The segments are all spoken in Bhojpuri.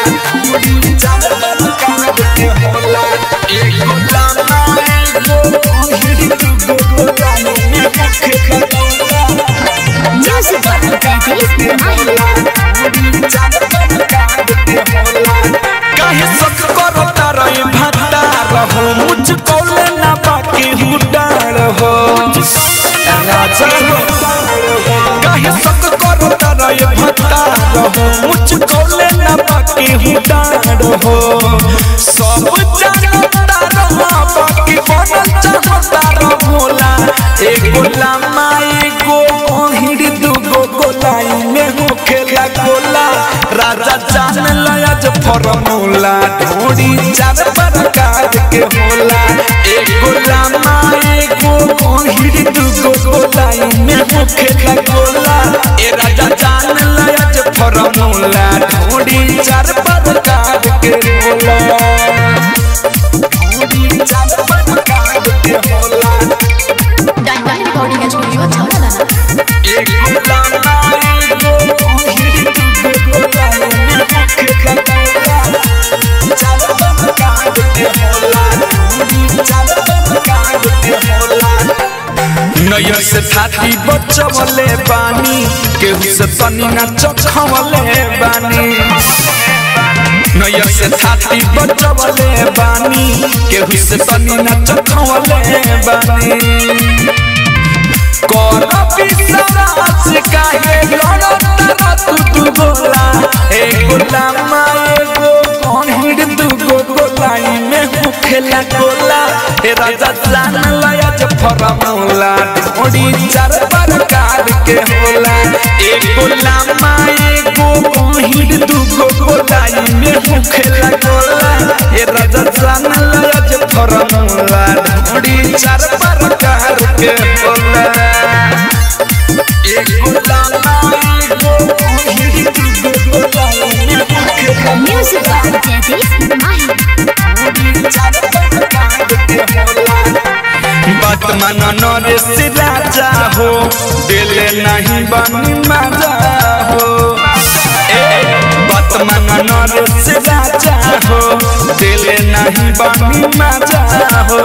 ढोड़ी चार प्रकार के होला एगो लामा एगो कोहिड़ी दूगो गोलाई में मुखे खटोला Music by Daddy Mahi. काहे सक करता रहे भत्ता रहो मुझको लेना बाकी हुडार हो राजा हो काहे सक करता रहे भत्ता रहो मुझको लेना बाकी हुडार हो सब जानता रहो बाकी बनल चाहता रहो भोला एगो लामा एगो कोहिड़ी दूगो गोलाई में होखेला गोला राजा जान लयाज फॉर्मूला ढोड़ी चार प्रकार के होला एगो लामा एगो कोहिड़ी दूगो गोलाई में होखेला गोला ए राजा जान लयाज फॉर्मूला ढोड़ी चार प्रकार के होला ढोड़ी चार प्रकार के होला Dynamic Recording Studio, Chowdhury. एगो लामा एगो कोहिड़ी दूगो गोलाई में होखेला गोला चार प्रकार के होला ढोड़ी चार प्रकार के होला नैयर से थाती बचवले बानी केहू से तनी ना चखवले बानी नैयर से थाती बचवले बानी केहू से तनी ना चखवले बानी कर विश्वास काहे लड़ता तू तू गोला एगो लामा एगो कहिड़ दूगो गोलाई में होखेला गोला ए राजा जान लयाज फरमौला ढोड़ी चार प्रकार के होला एगो लामा एगो कहिड़ दूगो गोलाई में होखेला गोला ए राजा जान लयाज फरमौला ढोड़ी चार प्रकार के होला एगो लामा एगो कहिड़ दूगो गोलाई में होखेला Music by Daddy Mahi. बात माना नरेश राजा हो दिले नहीं बनी मजा हो ए बात माना नरेश राजा हो दिले नहीं बनी मजा हो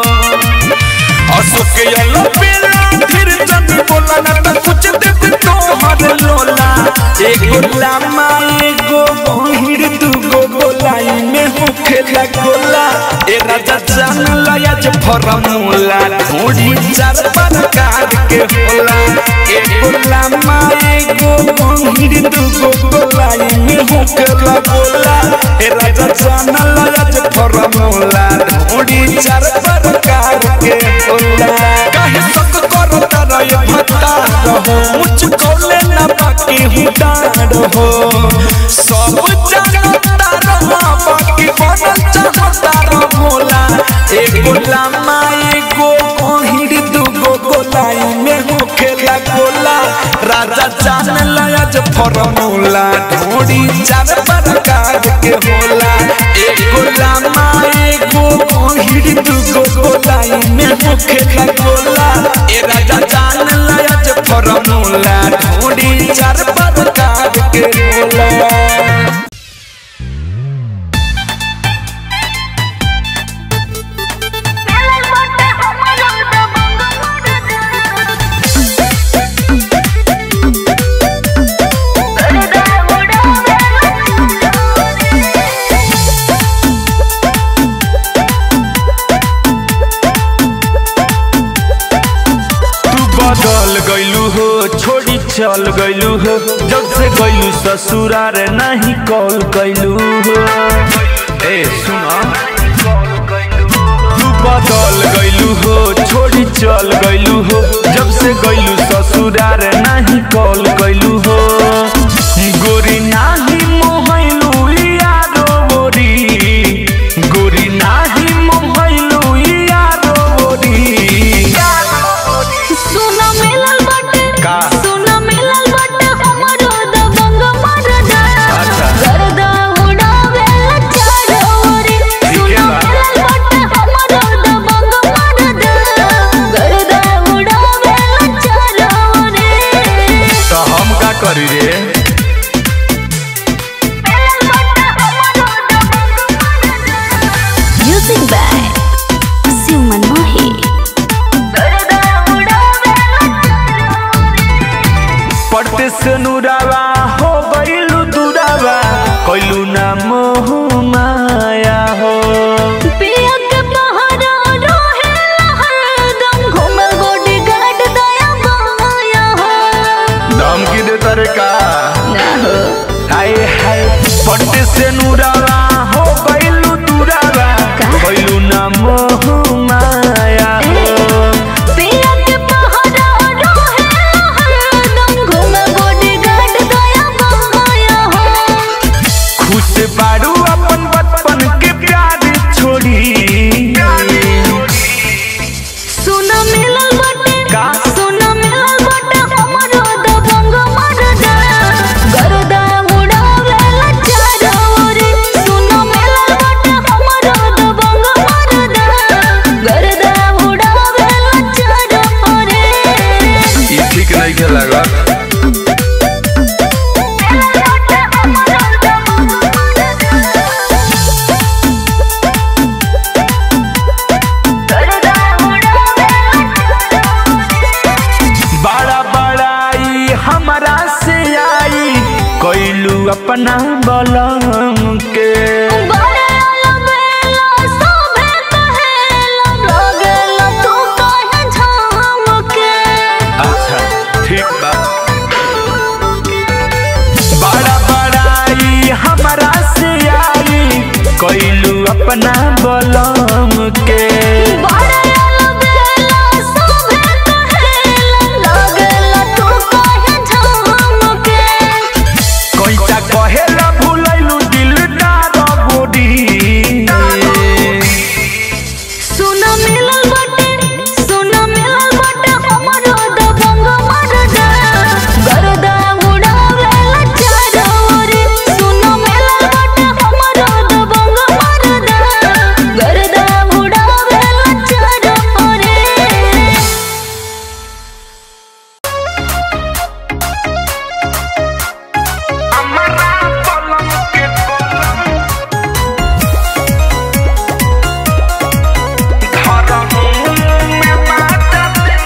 अशोक यलो बेला फिर जन बोला ना तो कुछ देव तो हर लोला एगो लामा एगो बहिर दूगो गोलाई में होखेला गोला ए राजा जान लयाज फरमूला ढोड़ी चार प्रकार के होला एगो लामा एगो बहिर दूगो गोलाई में होखेला गोला ए राजा जान लयाज फरमूला ढोड़ी चार प्रकार के होला काहे सक करता रहे भत्ता रहो मुझको लेना बाकी हुडार हो सब जानता रहो बाकी बनल चाहता रहो भोला एगो लामा एगो कोहिड़ दूगो गोलाई में होखेला गोला राजा जान लयाज फॉर्मूला ढोड़ी चार प्रकार के होला एगो लामा एगो कोहिड़ दूगो गोलाई में होखेला गोला ए राजा जान लयाज फॉर्मूला ढोड़ी चार प्रकार के होला तू बदल गइलू हो छोड़ी चल गइलू हो जब से गइलू ससुरार नहीं कॉल गइलू हो ए सुना तू बदल गइलू हो छोड़ी चल गइलू हो जब से गइलू ससुरार नहीं कॉल गइलू हो गोरी नाही मोहैलू यारो गोरी गोरी नाही मोहैलू यारो गोरी सुना मिलल बाटे का? सुना मिलल बाटे हमरो दबंग मरदा अच्छा। गर्दा उड़ावे चारोरी सुना बा। मिलल बाटे हमरो दबंग मरदा गर्दा उड़ावे चारोरी तो हम का करी रे नूरावा हो गइलू दुरावा कइलू ना मोह माया हो पिया के पहाड़ा रहेला हरदम घूमल बॉडीगार्ड दया माया हो धमकी दे तारे का ना हो हाय हाय पट्टे से नूरावा हो गइलू दुरावा कइलू ना मोह माया हो पिया के पहाड़ा रहेला हरदम घूमल बॉडीगार्ड दया माया हो खुश बारू अपन बचपन के प्यार छोड़ी सुना मिलल बाटे का? सुना मिलल बाटे हमरो दबंग मरदा गरदा उड़ावेला चारोरे सुना मिलल बाटे हमरो दबंग मरदा गरदा उड़ावेला चारोरे ये ठीक नहीं के लगा मिलल बाटे हमरो दबंग गरदा बड़ा बड़ाई हमरा से आई कैलू अपना बलम के बड़े अलबेला सोभे कहेला लगेला तू कहे झमके अच्छा ठीक बा बड़ा बड़ाई हमरा से आई कैलू अपना बलम के बड़े अलबेला सोभे कहेला लगेला तू कहे झमके कैसा कहेला भूलैलू दिलदार गोरी सुना मिलल बाटे सुना मिलल बाटे हमरो दबंग मरदा गरदा उड़ावेला चारोरे सुना मिलल बाटे हमरो दबंग मरदा गरदा उड़ावेला चारोरे हमरा बलम के बलम धरम में माता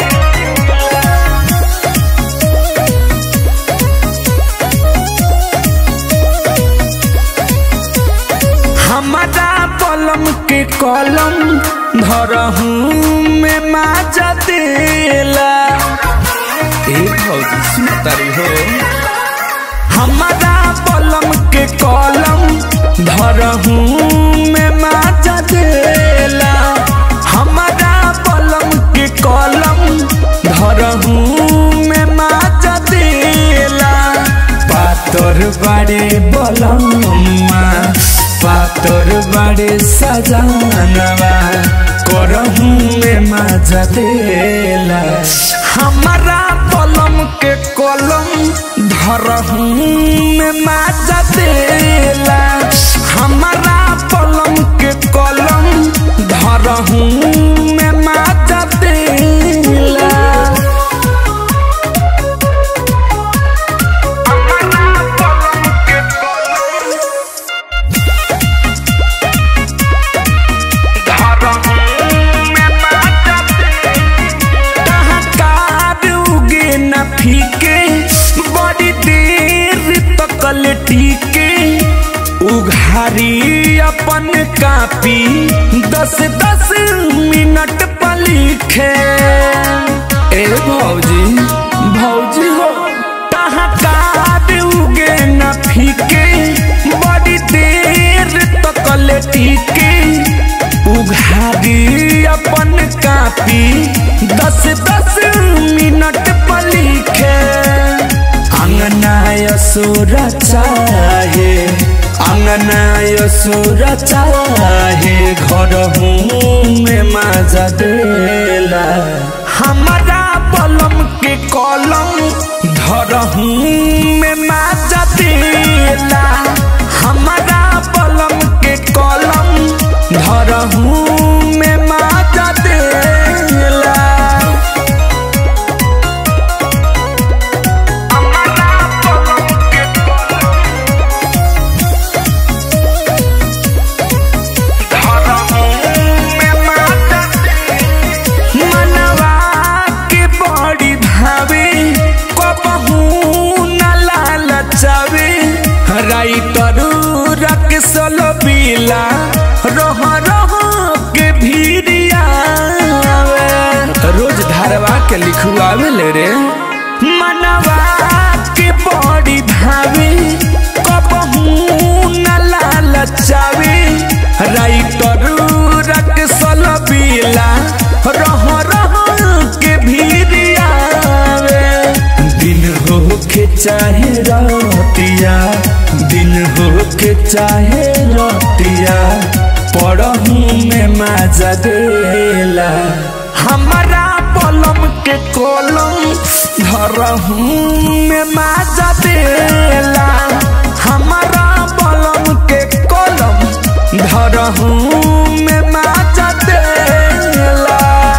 हमारा बलम के कलम धरहू में माजा देला ए भौजी सुन तारी हो हमारा बलम के कलम धरहू में माजा देला हमारा बलम के कलम धरहू में माजा देला पातर बाड़े बलम्मा पातर बाड़े सजानवा करहू में माजा देला हमारा बलम के कलम धरहू में माजा देला हमारा बलम के कलम धरहू में माजा देला हमारा बलम के कलम फीके बड़ी देर तकल टीके उघारी अपन कापी दस दस मिनट पर लिखे ए भौजी भौजी हो टहकार उगे न फीके बड़ी देर तकल टीके उघारी अपन कापी दस दस मिनट पर लिखे अंगना यसुर चाहे अंगना यसुर चाहे घर में मजा देला हमारा बलम के कलम धरहू में मजा देला हमारा बलम के कलम धरहू में मजा देला हमारा बलम के मनवा के बड़ी भावे कबहू न राइटर रक्सल बीला रह रह के भीरिया रोज धारवा के लिखुआवे ले रे मनवा के बड़ी भावे कबहू न लालचावे राइटर रक्सल बीला रह रह के भीरिया दिन हो के चाहे रतिया दिन हो के चाहे रतिया पढ़ू में मजा देला हमारा पलम के कलम धरहू में मजा देला हमारा पलम के कलम धरहू में मजा देला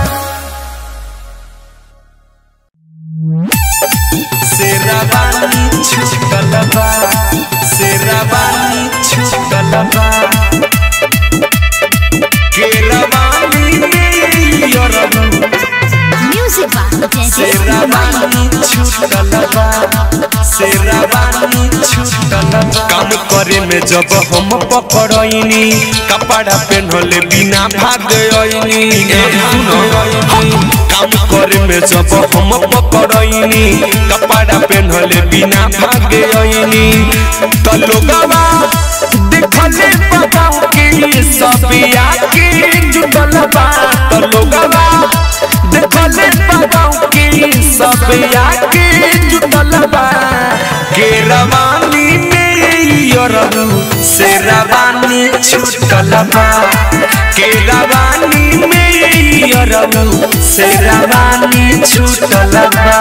शेरावानी छुटलबा शेरावानी छुटलबा केरावानी यरबू म्यूजिक बा शेरावानी छुटलबा शेरावानी छुटलबा काम करे में जब हम पकड़नी कपड़ा पहनले बिना भाग आईनी ए सुनो काम करे में जब हम पकड़नी कपड़ा पहनले बिना भाग आईनी तो लोगवा देखले बताऊ के सपिया के जुटलबा तो लोगवा देखले बताऊ के सपिया के जुटलबा के रवानी में यरबू से रवानी छुटलबा के रवानी में यरबू से रवानी छुटलबा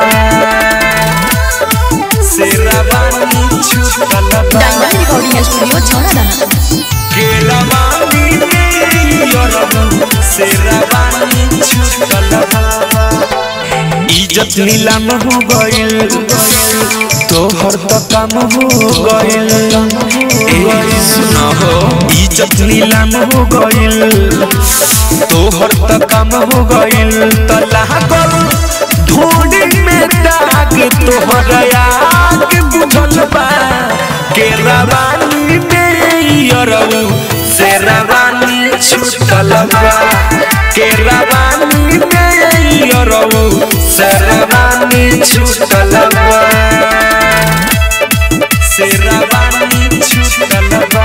से रवानी छुटलबा डायमंड रिकॉर्डिंग स्टूडियो छौड़ा के रवानी में यरबू से रवानी छुटलबा इज्जत नीलाम हो गइल तोहर तो काम हो गइल ए सुना हो इज्जत नीलाम हो गइल तोहर तो काम हो गइल त लागल ढोड़ी में दाग तोहर आग बुझल बा के रवानी में यरऊ से रवानी छुटल बा के रवानी में यरऊ से रवानी छुटल बा से रवानी छुटल बा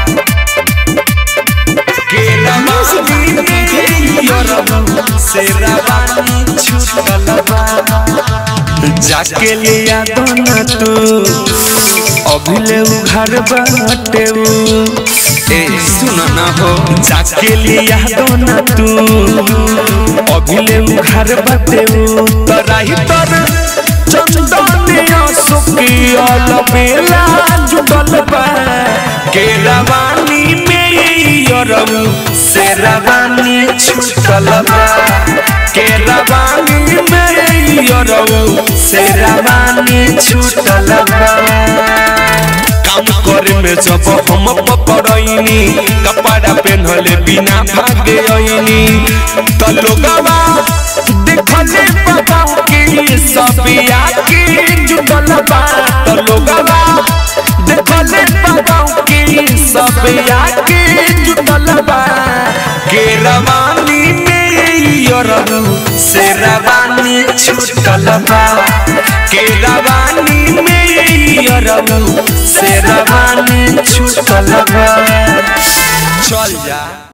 के रवानी में यरऊ से रवानी छुटल बा जाके लिया दोना तू अभिले उघार बाटे उ। ए सुन ना हो जाके लिया दोना तू अभिले उघार बाटे उ। तराही तर चंदनिया सुकी अल बेला जुटल बा के रवानी में यरऊ से रवानी छुटल बा के रवानी में यरऊ से रवानी छुटल बा काम करे में जब हम पकड़नी कपड़ा पहनले बिना भागे आईनी तो लोगवा देखले बताऊ के सपिया के जुटल बा तो लोगवा देखले बताऊ के सपिया के जुटल बा के रवानी में यरऊ से रवानी छुटल बा के रवानी में यरऊ से रवानी छुटल बा चल जा